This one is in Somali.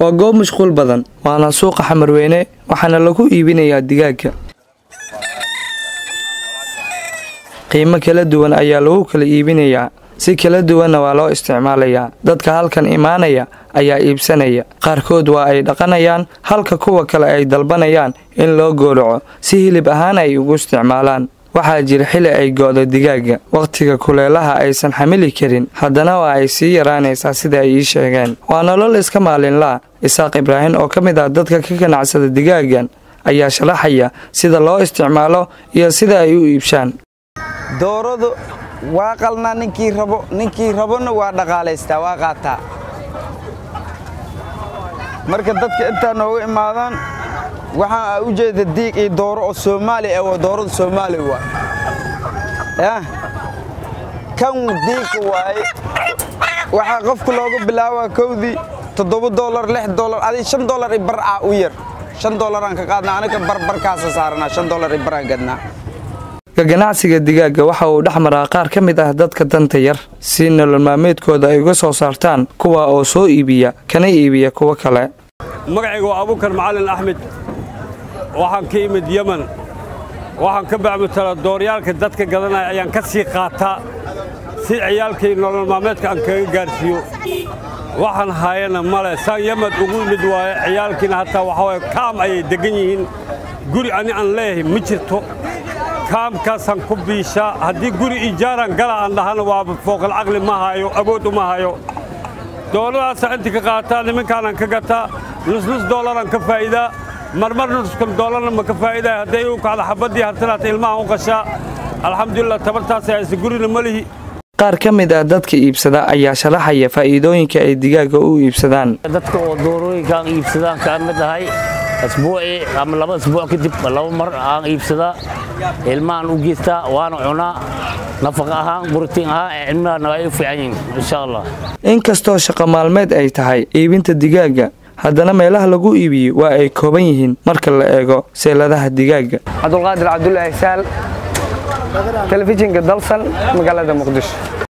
waa goob mashquul badan waana suuqa xamarweyne waxaana lagu iibinayaa digaagga qiimo kala duwan ayaa lagu kala iibinayaa si kala duwanna waa loo isticmaalayaa dadka halkan imaanaya ayaa iibsanaya qaarkood waa ay dhaqanayaan halka kuwa kale ay dalbanayaan in loo goolaco si hilib ahaan ay ugu isticmaalaan waxaa jira xili ay go'do digaagga wakhtiga kuleelaha aysan xamili karin haddana waa ay sii yaraanaysaa sida ay ii sheegeen waa nolol iska maalinlaa isaaq ibraahim oo ka mid ah dadka ka ganacsada digaaggan ayaa sharaxaya sida loo isticmaalo iyo sida ay u iibshaan dooradu waa qalnaa ninkii rabo ninkii rabona waa dhaqaalaystaa waa qaataa marka dadka intaa nooga imaadaan waxaa u jeeda diig iyo dooro oo soomaali ah waa doorada soomaali waa yah kan diigka waaye waxaa qofka looga bilaabaa kowdii toddoba doolar lix doolar adi shan doolar i bar ah u yar shan doolaraan ka qaadnaa aniga barbarkaasa saaranaa shan doolar i baraan gadnaa ka ganacsiga digaagga waxa uu dhex maraa qaar ka mid ah dadka danta yar si nolol maalmeedkooda ay uga soo saartaan kuwa oo soo iibiya kana iibiya kuwo kale magacayga waa abuukar macalin axmed waxaan ka imid yeman waxaan ka bacmutala dooryaalka dadka gadanaya ayaan ka sii qaataa si ciyaalkii nolol maalmeedka aan kaga gaarsiiyo waxaan haayana male saan yemad ugu imid waaye ciyaalkiina hataa waxaa waye kaam ayay deggan yihiin guri ani aan leeyahay ma jirto kaamkaasaan ku biishaa haddii guri ijaaraan gala aan dhahana waaba fooqal caqli ma hayo awood uma hayo doolladaasaa intii ka qaataa nimankaanaan ka gataa nusnus doolaraan ka faa'iidaa marmar nuskan doolarna ma ka faa'iidaa hadday u kacda xabaddii hartanaata ilmahan u qashaa alxamdulilah tabartaasay ayse gurina ma lihi qaar ka mid ah dadka iibsada ayaa sharaxaya faa'iidooyinka ay digaagga u iibsadaan dadka oo doorooyinkaan iibsadaan kaan mid ahay asbuucii ama laba asbuuc kadib laba mar aan iibsadaa ilmahan u geystaa waana cunaa nafaqa ahaan borotiin ahaan ee cilmahana ay u fiican yihiin insha allah inkastoo shaqo maalmeed ay tahay iibinta digaagga haddana meelaha lagu iibiyo waa ay kooban yihiin marka la eego seeladaha digaagga cabdulqaadir cabdulaahi saal telefishinka dalsan magaalada muqdisho